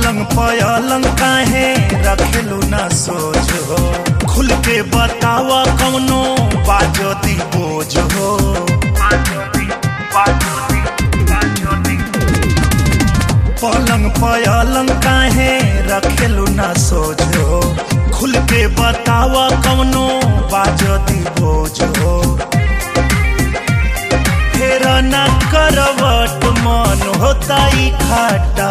पलंग पलंग काहे रखेलू ना सोच हो खुल के बतावा कौनो बाजो दी बोझ हो पलंग पलंग काहे रखेलू ना सोच हो खुल के बतावा कौनो बाजो दी बोझ हो फेर ना करवट मन होता ही खाटा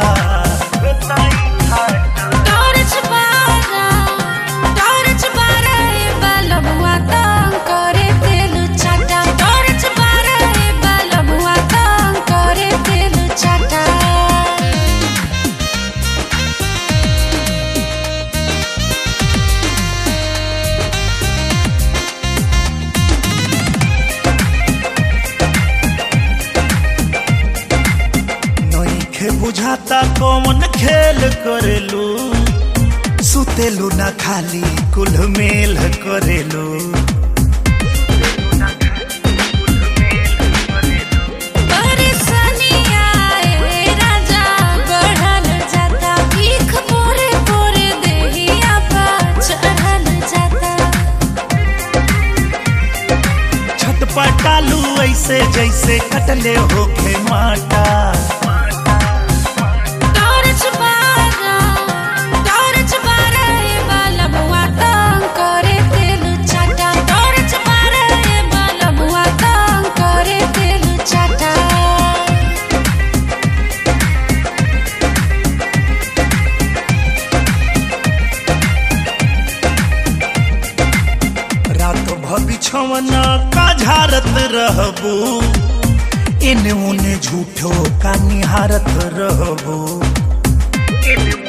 टॉर्च बारा टॉर्च बारा ए बलबुआ तंग करे तेल चाटा टॉर्च बारा ए बलबुआ तंग करे तेल चाटा नइखे बुझाता कौन खेल करेलू सुतेलू ना खाली कुल मेल करेलू परेशानिया ए राजा बढ़ल जाता भीख पोरे पोरे देहिया पा चढ़ल जाता छटपटालू ऐसे जैसे कटले होखे माटा टॉर्च बारा टॉर्च बारा ए बलबुआ तंग करे तेल चाटा टॉर्च बारा ए बलबुआ तंग करे तेल चाटा रात भबिछवना का झारत रहबू इने उने झूठो का निहारत रहबू